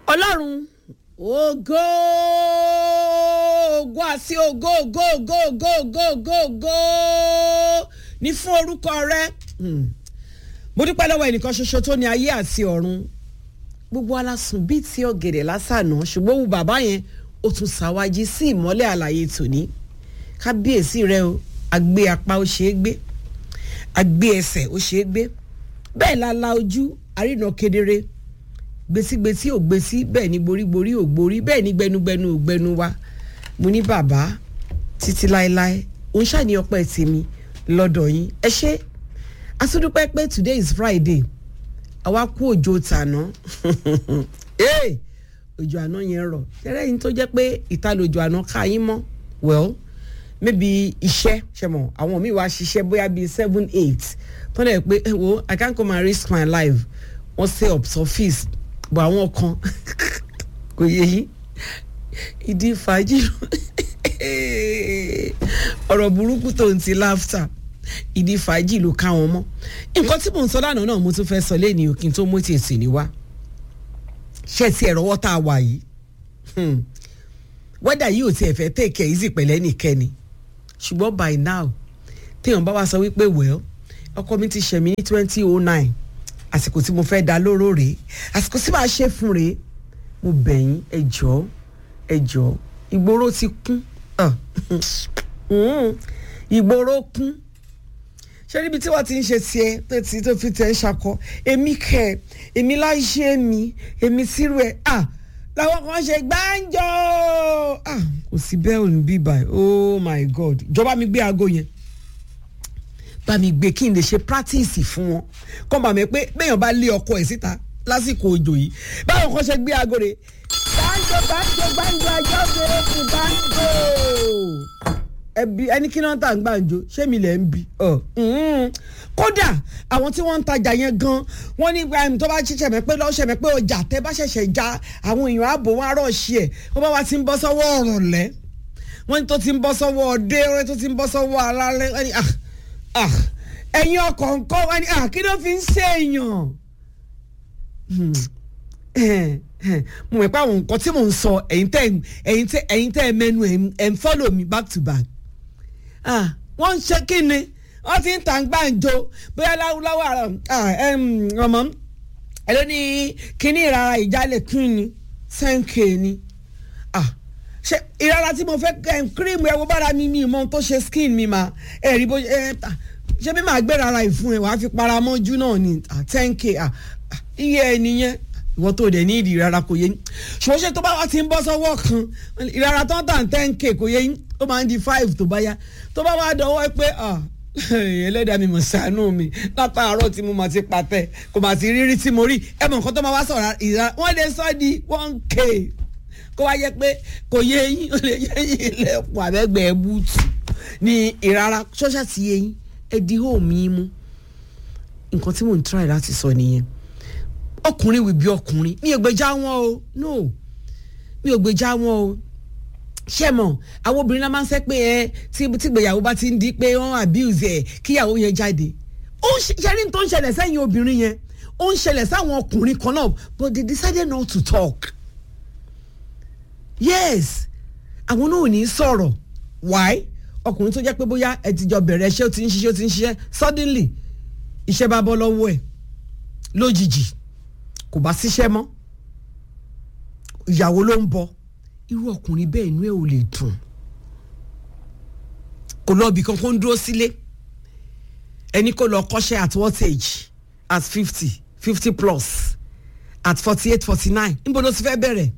ọlọ́run ògo ògo àti ògo ògo ògo ògo ògo ògo ògo ní fún orúkọ rẹ mo dúpẹ́ lọ́wọ́ ẹnìkan ṣoṣo tó ní ayé àti ọ̀run gbogbo alásùn bíi ti ọ̀gẹ̀dẹ̀ lásànà ṣùgbọ́n wù bàbá yẹn ó tún ṣàwájí sí ìmọ́lẹ̀ àlàyé tòní kábíyèsí rẹ o àgbé apá ó ṣeé gbé àgbé ẹsẹ̀ ó ṣeé gbé bẹ́ẹ̀ la la ojú àrínà kedere gbèsígbèsí ò gbèsí bẹ́ẹ̀ ni gborígborí ò gborí bẹ́ẹ̀ ni gbẹnugbẹnu ò gbẹnu wa mo ní bàbá títí láéláé òun ṣàní ọpẹ́ tèmi lọ́dọ̀ yín ẹ ṣé asúdúpẹ́ pé today is friday àwa kú òjò tàná òjò àná yẹn rọ̀ tẹ́lẹ̀ yín tó jẹ́ pé ìta lòjò àná ká yín mọ́ well maybe iṣẹ́ ṣe mọ̀ àwọn míì wá ṣiṣẹ́ bóyá bíi seven eight tó lẹ̀ pé ẹ wo i can't come and risk my life wọ́n stay up surface bọ̀ àwọn kan kò yẹ yín ìdí fàájì ọ̀rọ̀ burúkú tó ń ti laughter ìdí fàájì ló ká wọn mọ́ nǹkan tí mò ń sọ lánàá náà mo tún fẹ́ sọ lẹ́ni òkín tó mú tètè ní wá ṣé ti ẹ̀rọ wọ́tà wà yìí wẹ́dà yìí ò tiẹ̀ fẹ́ tèkẹ́ yìí sì pẹ̀lẹ́ nìkẹ́ni ṣùgbọ́n by now téèyàn bá wá sọ wípé well ọkọ mi ti ṣẹ̀mí ní twenty oh nine àsìkò tí mo fẹ́ da lóró rèé àsìkò tí màá ṣe fún rèé mo bẹ̀yìn ẹ jọ̀ọ́ ẹ jọ̀ọ́ ìgboro ti kún ìgboro kún ṣé níbi tí wọ́n ti ń ṣe tiẹ̀ tó ti tó fi tẹ̀ ń ṣakọ èmi kẹ̀ èmi láṣẹ mi èmi sírù ẹ̀ ah làwọn kan ṣe gbáǹjọ ah kò sí bẹ́ẹ̀ ò ní bí báyìí oh my god ìjọba mi gbé aago yẹn bá mi gbé kí n lè ṣe practice fún wọn kọ́ bá mi pé béèyàn bá lé ọkọ ẹ̀ síta lásìkò òjò yìí báwọn kan ṣe gbé aago rẹ̀ gbáǹjọ gbáǹjọ gbáǹjọ ajọ́ bẹ̀rẹ̀ fún gbáǹjọ ẹbí ẹni kí náà tà ń gbàǹjo ṣé mi lẹ̀ ń bi kódà àwọn tí wọ́n ń tajà yẹn gan wọ́n ní tó bá ṣẹ̀ṣẹ̀ mẹ́ pé lọ́ọ́ ṣẹ̀mẹ́ pé ọjà tẹ́ bá ṣẹ̀ṣẹ̀ já àwọn èèyàn ààbò wọn arọ̀ ṣí ẹ̀ wọ́n bá wa ti ń bọ́ sọ́wọ́ ọ̀rùn lẹ́ wọ́n ní tó ti ń bọ́ sọ́wọ́ ọdẹ ọ̀rẹ́ tó ti ń bọ́ sọ́wọ́ alálẹ́ wọ́n ní ẹ̀yin ọkọ̀ ńkọ́ wọ́n ní kí ló fi ń ṣe èèyàn mo mọ̀ pé àwọn nǹkan tí mò ń sọ ẹ̀yin tẹ́ ẹ̀yin tẹ́ ẹ mẹ́nu ẹ̀ ń follow me back to back wọ́n ń ṣe kí ni wọ́n ti ń tàn gbàǹjo bóyá láwùláwà ọmọ ẹ ló ní kíní ìrara ìjálẹ̀ kí ni sẹ́ńkè ni ṣe ìrara tí mo fẹ́ kírìmù ẹ wo bára mi mi mọ tó ṣe skin mi mà ẹ rí bó ṣe bí màá gbé rara ìfun ẹ wàá fi para mọ́jú náà ni ten k iye ẹ nìyẹn ìwọ tó dẹ̀ ní ìdí ìrara kò yé yín ṣùgbọ́n ṣe tó bá wá ti ń bọ́ sọ́wọ́ kan ìrara tó ń tàn ten k kò yé yín ó máa ń di five tó bá yá tó bá wá dọwọ́ pé ẹlẹ́dàá mi mọ̀ ṣàánú mi látàárọ̀ tí mo máa ti patẹ́ kò máa ti rírí tí mo rí ẹ mọ̀ nǹkan tó máa wá sọ̀rọ̀ ìrara wọ́n lè sọ di one k kó wá yẹ pé kò yé yín ó lè yé yín ilẹ̀kùn àbẹ́gbẹ́ búùtù ní ìrara ṣọ́ṣà ti yé yín ẹ di hóòmù yín mú nǹkan tí mò ń try láti sọ nìyẹn ọkùnrin wìbí ọkùnrin mi ò gbèjà wọn o no mi ò gbèjà wọn o ṣé mọ àwọn obìnrin náà máa ń sẹ pé ẹ tí gbèyàwó bá ti ń di pé wọn abuse ẹ kíyàwó yẹn jáde ó ń ṣẹlẹ̀ tó ń ṣẹlẹ̀ sẹ́yìn obìnrin yẹn ó ń ṣẹlẹ̀ sáwọn ọkùnrin kan náà but they decided not to talk yes àwọn náà ò ní sọ̀rọ̀ why ọkùnrin tó jẹ́ pé bóyá ẹ ti jọ bẹ̀rẹ̀ iṣẹ́ ó ti ń ṣiṣẹ́ ó ti ń ṣiṣẹ́ suddenly iṣẹ́ bá bọ́ lọ́wọ́ ẹ̀ lójijì kò bá síṣẹ́ mọ́ ìyàwó ló ń bọ irú ọkùnrin bẹ́ẹ̀ inú ẹ̀ ò lè dùn kò lọ ibì kankan dúró sílé ẹni kò lọ kọ́ṣẹ́ at what age at fifty fifty plus at forty eight forty nine níbo ló ti fẹ́ bẹ̀rẹ̀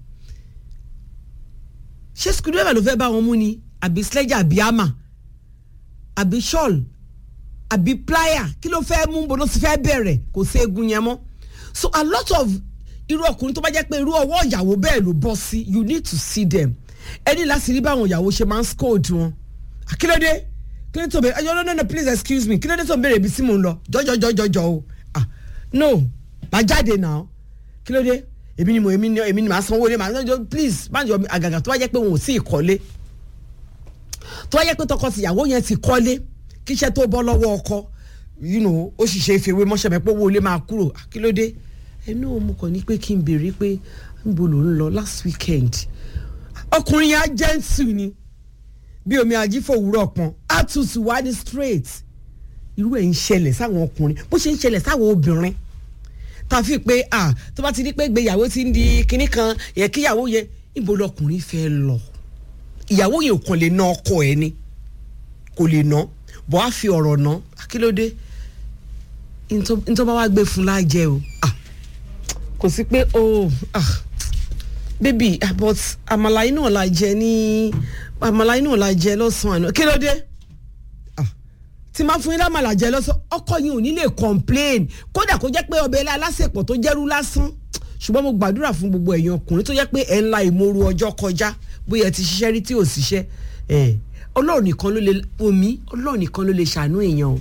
ṣé screwdriver ló fẹ́ bá wọn mú ni àbí sledge àbí hammer àbí shawl àbí plier kí ló fẹ́ mú bó ló ti fẹ́ bẹ̀rẹ̀ kò sí egun yẹn mọ́ so a lot of irú ọkùnrin tó bá jẹ́ pé irú ọwọ́ ìyàwó bẹ́ẹ̀ ló bọ́ sí you need to see them ẹni láti rí báwọn ìyàwó ṣe máa ń scold wọn kílódé kílódé tó bẹ̀rẹ̀ no no no please excuse me kílódé tó bẹ̀rẹ̀ ibi tí mò ń lọ jọjọjọjọjọ o ah no má jáde náà kílódé èmi ni mo èmi ni èmi ni màá sanwó lé màá jọ please má jọ àgàgà tó bá jẹ́ pé wọn ò tí ì kọ́lé tó bá jẹ́ pé tọkọ tìyàwó yẹn ti kọ́lé kíṣẹ́ tó bọ́ lọ́wọ́ ọkọ you know ó sì ṣe ìfèwé mọ́ṣẹ́ mi pé owó ilé máa kúrò kílódé ẹnu mo kàn ní pé kí n béèrè pé níbo ló ń lọ last weekend ọkùnrin yẹn á jẹ́ǹtù ni bí omi ajífòwúrọ̀ pọn á tutù wá ní straight irú ẹ̀ ń ṣẹlẹ̀ sáwọn ọkùnrin bó ṣe ń ṣẹlẹ̀ sáwọn obìnrin tàfi pé ah tó bá ti di pé gbéyàwó ti ń di kinní kan yẹ kíyàwó yẹ níbo lọkùnrin fẹ́ lọ ìyàwó yẹn ò kàn lè ná ọkọ ẹ ni kò lè ná bọ́ á fi ọ̀rọ̀ ná kí ló dé ntọ́ bá wá gbé fún lájẹ o ah kò sí pé o ah baby ah, but àmàlà inú ọ̀la jẹ ní àmàlà inú ọ̀la jẹ lọ́sàn-án àná kí ló dé ah tí máa fún yín lámàlà jẹ lọ́sàn ọkọ yín ò ní lè complain kódà kó jẹ́ pé ọbẹ̀ ilé alásèpọ̀ tó jẹ́rú lásán ṣùgbọ́n mo gbàdúrà fún gbogbo ẹ̀yin ọkùnrin tó jẹ́ pé ẹ̀ ń la ìmoru ọjọ́ kọjá bóyá ẹ ti ṣiṣẹ́ rí tí ò ṣiṣẹ́ ẹ̀ ọlọ́run nìkan ló lè omi ọlọ́run nìkan ló lè ṣàánú èèyàn o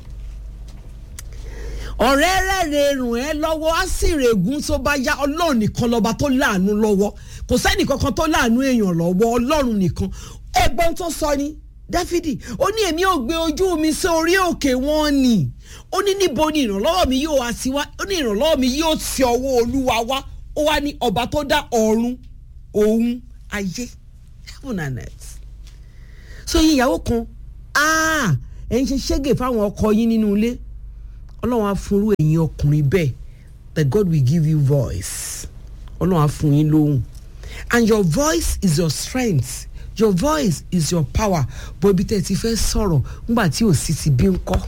ọ̀rẹ́ rẹ̀ rùn ẹ́ lọ́wọ́ á sì règún tó bá yá ọlọ́run nìkan lọ́ba tó láàánú lọ́wọ́ kò sẹ́ni kankan tó láàánú èèyàn lọ́wọ́ ọlọ́run nìkan ẹgbọ́n tó sọ ni dáfídì ó ní èmi ò gbé ojú mi sí orí òkè wọn ni ó ní níbo ni ìrànlọ́wọ́ mi yóò wá sí wá ó ní ìrànlọ́wọ́ mi yóò ti ọwọ́ olúwa wá ó wá ní ọba tó dá ọ̀run òun ayé heaven and earth so yín ìyàwó kan ẹ̀ ń ṣe ṣẹ́gẹ̀ fáwọn ọkọ yín nínú ilé ọlọ́run á fún irú ẹ̀yin ọkùnrin bẹ́ẹ̀ that God will give you voice ọlọ́run á fún yín lóhùn and your voice is your strength your voice is your power bó ibi tẹ́ ẹ ti fẹ́ sọ̀rọ̀ nígbà tí ò sí ti bí ń kọ́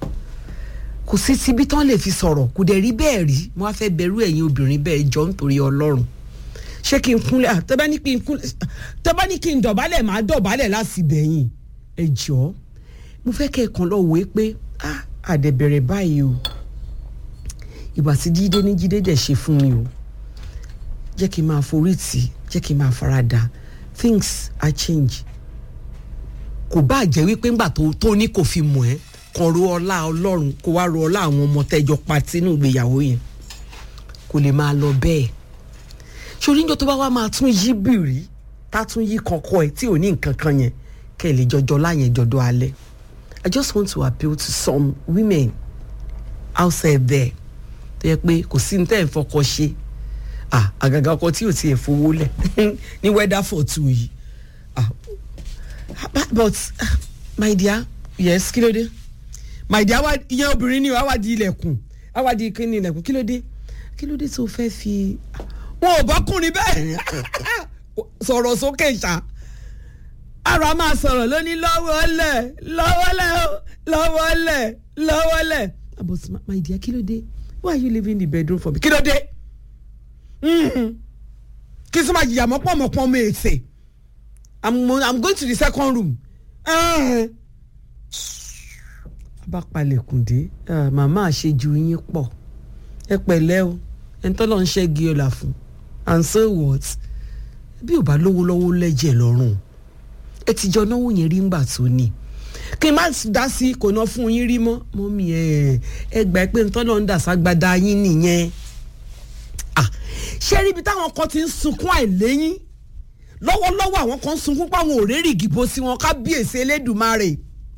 kò sí ti bí tán lè fi sọ̀rọ̀ kò dẹ̀ rí bẹ́ẹ̀ rí mo á fẹ́ bẹ̀rù ẹ̀yin obìnrin bẹ́ẹ̀ jọ nítorí ọlọ́run ṣé kí n kúnlẹ̀ tẹ́ bá ní kí n kúnlẹ̀ tẹ́ bá ní kí n dọ̀bálẹ̀ máa dọ̀bálẹ̀ láti bẹ̀yìn ẹ jọ̀ọ́ mo fẹ́ kẹ́ ẹ kàn lọ wòó pé ah àdẹ̀bẹ̀rẹ̀ báyìí o ìgbà tí jíde ní jíde dẹ̀ ṣe fún mi o jẹ́ kí n máa forí tì jẹ́ kí n máa farada things are change kò bá jẹ́ wípé ńgbà tó tó ní kò fi mọ̀ ẹ́ kàn ro ọlá ọlọ́run kó wá ro ọlá àwọn ọmọ tẹ́jọ pa sínú ìgbéyàwó yẹn kò lè máa lọ bẹ́ẹ̀ sórí níjọ́ tó bá wá máa tún yí bìrì tá tún yí kọ̀ọ̀kọ̀ ẹ̀ tí ò ní nǹkan kan yẹn kẹ́ ẹ̀ lè jọjọ láyẹn jọdọ alẹ́ I just want to appeal to some women outside there tó yẹ pé kò sí ní tẹ́ ẹ̀ fọkọ ṣe ah àgàgà ọkọ tí ò tiẹ̀ fowó lẹ̀ ní weather for two yìí ah but ah, my dear yes kí ló dé my dear wa ìyẹn obìnrin ni wàá wá di ilẹ̀kùn wàá wá di kíni ilẹ̀kùn kí ló dé kí ló dé tó fẹ́ fi wọn ò bọ́kùnrin bẹ́ẹ̀ sọ̀rọ̀ sókè ṣá ara máa sọ̀rọ̀ lónìí lọ́wọ́lẹ̀ lọ́wọ́lẹ̀ lọ́wọ́lẹ̀ lọ́wọ́lẹ̀ but my dear kí ló dé why are you leaving the bedroom for me kí ló dé kí sọ ma jìyà mọ́ pọ̀mọ́pọ́ mi èsè i'm i'm going to the second room bá palẹ̀kùn dé màmá àṣejù yín pọ̀ ẹ pẹ̀lẹ́ o ẹ̀ ń tọ́lọ́ ń ṣẹ́gi ọ̀la fún and so what bí ò bá lówó lọ́wọ́ lẹ́jẹ̀ lọ́rùn ẹ ti jọ náwó yẹn rí ńgbà tó ní kí n má dá sí kò ná fún yín rí mọ́ mọ́mí ẹ ẹ gbà pé ń tọ́lọ́ ń dà ságbádá yín nìyẹn ṣé ríbi táwọn kan ti ń sunkún àìléyìn lọ́wọ́lọ́wọ́ àwọn kan ń sunkún páwọn òrèrè ìgìbò sí wọn kábíyèsí elédùnmarè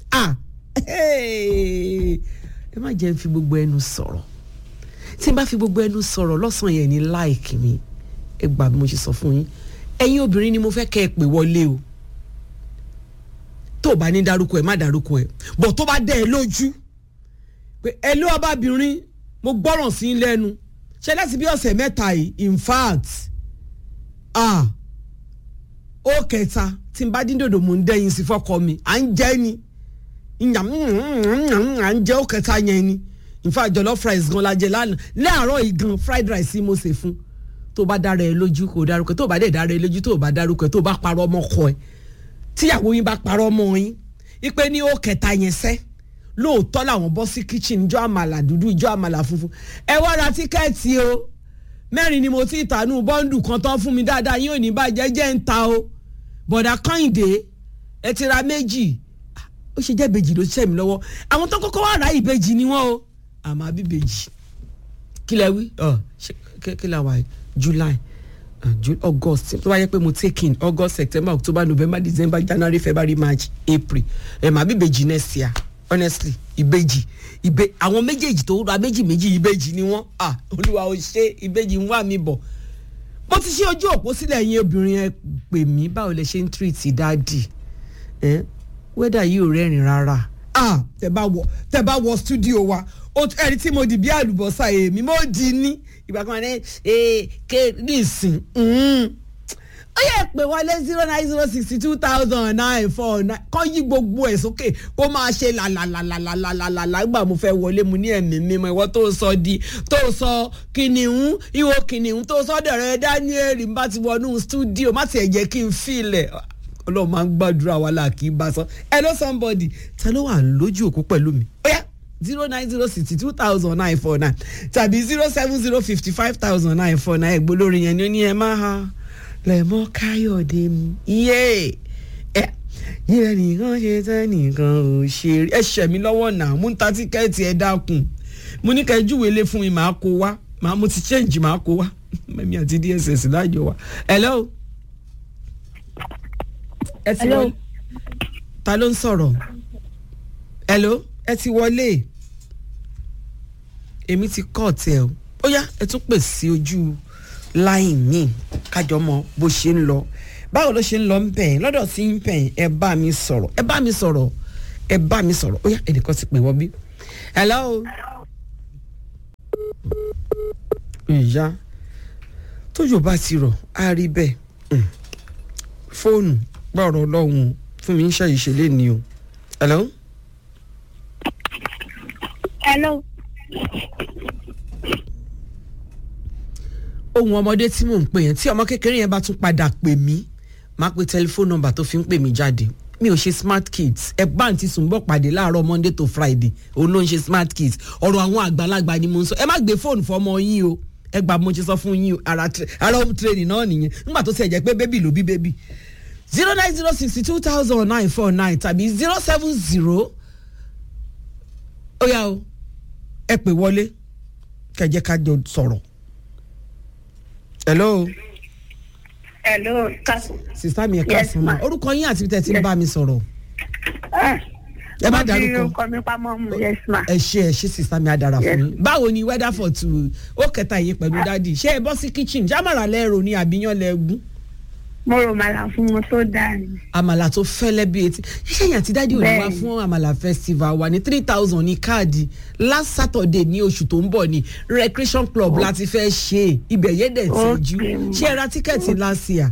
ẹ má jẹ́ ń fi gbogbo ẹnu sọ̀rọ̀ tí n bá fi gbogbo ẹnu sọ̀rọ̀ lọ́sàn-án yẹn ní láìkì mi ẹ gbà bí mo ṣe sọ fún yín ẹ̀yin obìnrin ni mo fẹ́ kẹ́ ẹ pè wọlé o tó o bá ní dárúkọ ẹ má dárúkọ ẹ bọ̀ tó bá dẹ́ ẹ lójú pé ẹ ló ọbabìnrin mo gbọ́ràn sí lẹ́nu ṣe láti bí ọ̀sẹ̀ mẹ́ta yìí in fact ah ó kẹta tí n bá dín dòdò mò ń dẹ́yìn sí fọ́kọ mi à ń jẹ́ ni ìyàm à ń jẹ́ ó kẹta yẹn ni in fact jollof rice gan la jẹ lánàá láàárọ̀ yìí gan fried rice mo ṣe fún tó bá dára ẹ lójú kò dárúkọ tó bá dẹ̀ dára ẹ lójú tó bá dárúkọ ẹ tó bá parọ́ ọmọ kọ ẹ tíyàwó yín bá parọ́ ọmọ yín ipe ní ó kẹta yẹn sẹ́ lóòótọ́ làwọn bọ́ sí kitchen ìjọ àmàlà dúdú ìjọ àmàlà funfun ẹ wá ra tíkẹ́ẹ̀tì o mẹ́rin ni mo ti tànú bọ́ńdù kan tán fún mi dáadáa yín ò ní bàjẹ́ jẹ́ ń ta o bọ̀dà kọ́hìndé ẹ ti ra méjì ó ṣe jẹ́ ìbejì ló ṣiṣẹ́ mi lọ́wọ́ àwọn tó kọ́kọ́ wà rà ìbejì ni wọ́n o àmọ́ àbíbejì kí lẹ wí kí la wà july august tó bá yẹ pé mo take in august september october november december january february march april ẹ̀ mà àbíbejì next year honestly ìbejì ìbe àwọn méjèèjì tó ra méjì méjì ìbejì ni wọ́n ah olúwa ò ṣe ìbejì ń wà mí bọ̀ mo ti ṣe ojú òpó sílẹ̀ yín obìnrin ẹ pè mí báwo lẹ ṣe ń tírìtì dáàdì ẹ wẹ́dà yìí ò rẹ́rìn rárá ah tẹ bá wọ tẹ bá wọ stúdíò wa ẹni tí mo dì bí àlùbọ́sà èmi mo dì ní ìgbà kan ní ẹ ké ní ìsìn ó yẹ pé wọlé zero nine zero sixty two thousand nine four nine kọ́ yí gbogbo ẹ̀ sókè kó máa ṣe làlàlàlàlàlàlà gbà mo fẹ́ wọlé mu ní ẹ̀mí mímọ́ ìwọ tó sọ di tó sọ kìnìún ìwọ kìnìún tó sọ dẹ̀rẹ̀ Daniel n bá ti wọnú stúdíò má tiẹ̀ jẹ́ kí n filẹ̀ ọlọ́run máa ń gbàdúrà wa là kí n bá sọ hello somebody ta ló wà lójú òkú pẹ̀lú mi ó yá zero nine zero sixty two thousand nine four nine tàbí zero seven zero fifty five thousand nine four nine ẹ̀gbọ́n lórí yẹn ni ó ní ẹ máa ha lẹ́mọ́ káyọ̀dé mi iye ẹ yíyẹ nìkan ṣe tẹ́ nìkan ò ṣe rí ẹ ṣẹ̀ mí lọ́wọ́ náà mú ta tíkẹ́ẹ̀tì ẹ dákun mo ní ká ẹ júwèé lé fún mi màá kó wá màá mo ti change màá kó wá mẹ́mí àti dss lájọ wa hello ẹ ti wọlé ta ló ń sọ̀rọ̀ hello ẹ ti wọlé èmi ti kọ́ ọ̀tẹ̀ o ó yá ẹ tún pè sí ojú láì mí kájọ mọ bó ṣe ń lọ báwo ló ṣe ń lọ ń bẹ̀ lọ́dọ̀ sí ń bẹ̀ ẹ bá mi sọ̀rọ̀ ẹ bá mi sọ̀rọ̀ ẹ bá mi sọ̀rọ̀ ó yá ẹnìkan ti pè wọ́n bí. hello. ìyá tójò bá ti rọ̀ á rí bẹ́ẹ̀ fóònù gbọ́rọ̀ ọlọ́run fún mi ń ṣe ìṣẹ̀lẹ̀ ni o. hello. hello. ohun ọmọdé tí mò ń pè yẹn tí ọmọ kékeré yẹn bá tún padà pè mí máa pe tẹlifóònù nọ́mbà tó fi ń pè mí jáde mi ò ṣe smart kids ẹgbà àǹtí sùnbọ̀ pàdé láàárọ̀ monday to friday òun ló ń ṣe smart kids ọ̀rọ̀ àwọn àgbàlagbà ni mo ń sọ ẹ má gbé fóònù fọmọ yín o ẹ gbà mo ṣe sọ fún yín o ara ara home training náà nìyẹn nígbà tó ti ẹ̀ jẹ́ pé bébì ló bí bébì zero nine zero sixty two thousand nine four nine tàbí zero seven zero ó yá o ẹ pè wọlé kẹjẹ ká jọ sọ̀rọ̀ hello. hello kasu. sista mi ẹ káàsán ma orúkọ yín àti tẹ ti ń bá mi sọ̀rọ̀. ẹ má dárúkọ mo fi orúkọ mi pamọ́ mu yes ma. ẹ ṣe ẹ ṣe sista mi adara fún mi báwo ni weather for two ó kẹta yìí pẹ̀lú dádì ṣé ẹ bọ́ sí kitchen jámàrà lẹ́rọ ní àbíyàn lẹ́gùn. mo rò màlà fún mo tó dáa ni. àmàlà tó fẹ́lẹ́ bí etí ṣíṣe yẹn àti dádì ò ní wá fún àmàlà festival wa ní three thousand ní káàdì last saturday ní oṣù tó ń bọ̀ ní recreation club oh. láti fẹ́ ṣe ibẹ̀ yẹn dẹ̀ ti jú ṣé ẹ ra tíkẹ́ẹ̀tì last year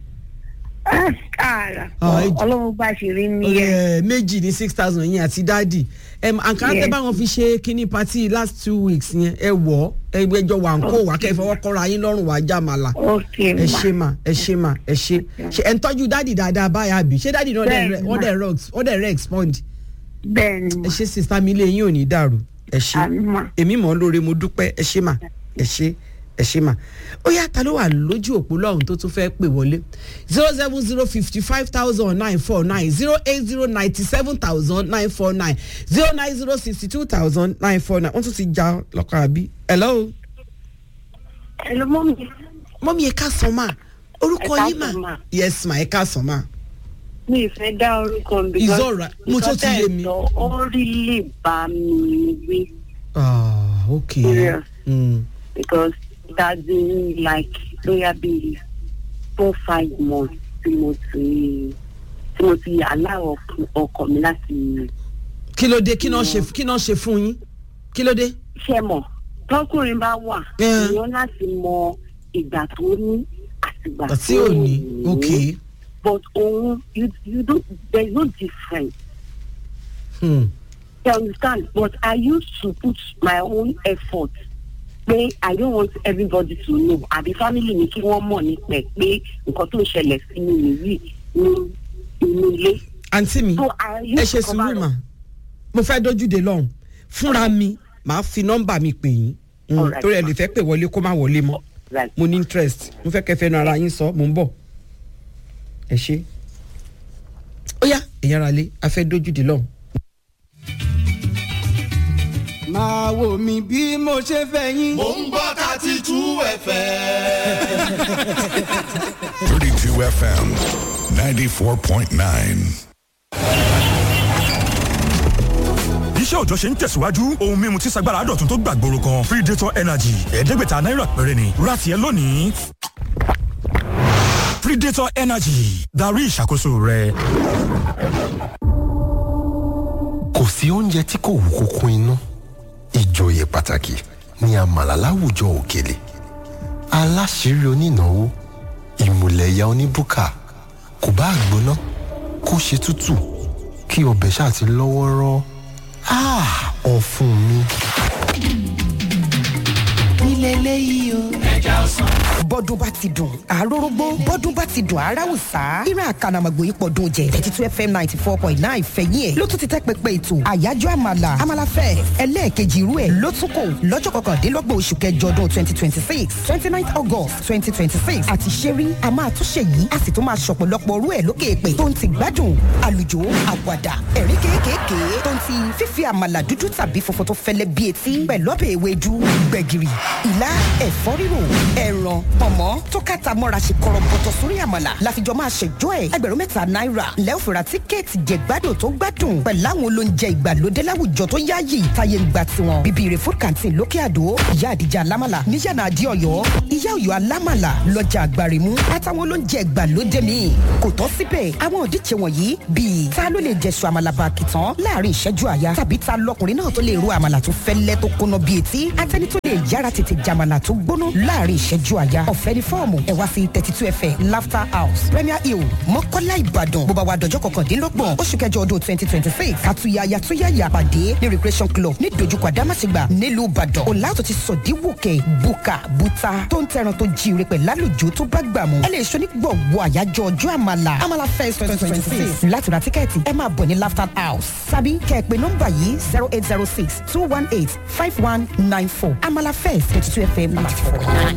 ààrà ọlọ́run bá ṣe rí nìyẹn. méjì ní six thousand yẹn àti dáàdì àǹkárá tẹ báwọn fi ṣe kínní party last two weeks yẹn ẹ wọ ẹ gbẹjọ wà ń kó wà kẹ fọwọ́ kọ́ra yín lọ́rùn wà já màlà ẹ ṣe mà ẹ ṣe mà ẹ ṣe ṣe ẹ ń tọ́jú dáàdì dáadáa báyà bí ṣé dáàdì náà wọ́n dẹ̀ rẹ̀ wọ́n dẹ̀ rẹ̀ expand. bẹ́ẹ̀ni ẹ ṣe sista mi ilé yín ò ní dàrú ẹ ṣe èmi mọ̀ ọ́ lóore mo dúpẹ́ ẹ ṣe mà ẹ ṣe ẹ ṣe mà ó yá ta ló wà lójú òpó lọ́hùn tó tún fẹ́ pè wọlé zero seven zero fifty five thousand nine four nine zero eight zero ninety seven thousand nine four nine zero nine zero sixty two thousand nine four nine wọ́n tún ti já lọ́kàn àbí. hello. hello mọ́mí. mọ́mí ẹ ká sàn máa orúkọ yín mà yes ma ẹ ká sàn máa. mi ì fẹ́ dá orúkọ mi. It's alright. mo tó ti yé mi. ó rí lè bá mi wí. ah okay. Serious. Mm. because that's been like lóyà bíi four five months tí mo ti tí mo ti aláwọ̀ ọkọ mi láti. kí ló dé kí náà ṣe kí náà ṣe fún yín kí ló dé. ṣe mọ̀ tọkùnrin bá wà Yeah. èèyàn láti mọ ìgbà tó ní àtìgbà àti òní ok but òun you you don't there is no difference hmm. you understand but I used to put my own effort pé I don't want everybody to know àbí family mi kí wọ́n mọ̀ nípa ẹ̀ pé nǹkan tó ń ṣẹlẹ̀ sí mi nìyí ní inú ilé. àǹtí mi so I ẹ used ṣe to cover sùúrù mà mo fẹ́ dójúde lọ́hùn fúnra mi màá fi nọ́mbà mi pè yín Mm, Alright. torí ẹ lè fẹ́ pè wọlé kó má wọlé mọ́ Right. mo ní interest mo fẹ́ kẹfẹ́ nu ara yín sọ mo ń bọ̀ ẹ ṣe ó yá èyàn ara lé a fẹ́ dójúde lọ́hùn. máa wò mí bí mo ṣe fẹ́ yín. mò ń gbọ́ thirty two fm. 32 FM 94.9. iṣẹ́ òòjọ́ ṣe ń tẹ̀síwájú ohun mímu tí sagbára dọ̀tun tó gbàgbóró kan predator energy ẹ̀ẹ́dẹ́gbẹ̀ta náírà péré ni ra tiẹ̀ lónìí predator energy darí ìṣàkóso rẹ. kò sí oúnjẹ tí kò wú kókó inú ìjòyè pàtàkì ní àmàlà láwùjọ òkèlè aláṣírí onínáwó ìmùlẹ̀yà oníbùkà kò bá gbóná kó ṣe tútù kí ọbẹ̀ ṣáà ti lọ́wọ́rọ́ ọ̀fun mi. nílẹ̀ eléyìí o. ẹja ọsàn. bọ́dún bá ti dùn àròrógbó bọ́dún bá ti dùn aráwùsá ìran àkànàmọ̀gbò yìí pọ̀dún jẹ thirty two fm ninety four point nine fẹ̀yìn ẹ̀ ló tún ti tẹ́ pẹpẹ ètò àyájọ́ àmàlà àmàlàfẹ́ ẹlẹ́ẹ̀kejì irú ẹ̀ ló tún kò lọ́jọ́ kọkàndínlọ́gbọ̀n oṣù kẹjọ ọdún twenty twenty six twenty nine august twenty twenty six àti ṣẹ́rí a máa tún ṣe yìí a sì tún máa ṣọ̀pọ̀lọpọ̀ orú ẹ̀ lókè èpè tó ń ti gbádùn àlùjò àwàdà ẹ̀rí kéékèèké tó ń ti fífi àmàlà dúdú tàbí funfun tó fẹ́lẹ́ bí etí pẹ̀lú ọbẹ̀ ewédú gbẹ̀gìrì ìlà ẹ̀fọ́ rírò ẹ̀ràn pọ̀mọ́ tó kàtà mọ́ra ṣe kọ̀rọ̀bọ̀tọ̀ sórí àmàlà láfijọ́ máa ṣẹjọ́ ẹ̀ ẹgbẹ̀rún mẹ́ta náírà lẹ́ọ̀fẹ̀rà tíkẹ́ẹ̀tì jẹ̀gbádùn tó gbádùn pẹ̀lú àwọn olóúnjẹ ìgbàlódé láwùjọ tó yáàyè táyé ń gba tiwọn bíbí rẹ̀ food canteen lókè àdó ìyá àdìjà alámàlà níyànà àdí ọ̀yọ́ ìyá ọ̀yọ́ alámàlà lọ́jà àgbàrìmú àtàwọn olóúnjẹ ìgbàlódé míì kò tán síbẹ̀ àwọn òdíje wọ̀nyí bíi ta ló lè jẹ̀sùn àmàlà bàkìtàn láàrin ìṣẹ́jú àyà tàbí ta lọkùnrin náà tó lè ro àmàlà tó fẹ́lẹ́ tó kóná bíi etí àtẹni tó lè yára tètè jàmàlà tó gbóná láàrin ìṣẹ́jú àyà ọ̀fẹ́ ní fọ́ọ̀mù ẹ̀ wá sí thirty two fm laughter house premier hill mọ́kọ́lá ìbàdàn bó bá wa dọ̀jọ́ kọkàndínlọ́gbọ̀n oṣù kẹjọ ọdún twenty twenty six àtúnyàyà túnyàyà pàdé ní recreation club ní dojúkọ àdámàṣègbà nílùú ìbàdàn ọ̀làtò ti sọ̀díwòkè buka buta tó ń tẹran tó jíire pẹ̀ lálùjọ tó bá gbà mú ẹ lè ṣo ní gbọ̀wọ́ àyájọ́ ọjọ́ àmàlà àmàlà fest twenty twenty six láti ra tíkẹ́ẹ̀tì ẹ máa bọ̀ ní laughter house tàbí kẹ́ ẹ pé nọ́mbà yìí zero eight zero six two one eight five one nine four àmàlà fest twenty two fm ninety four.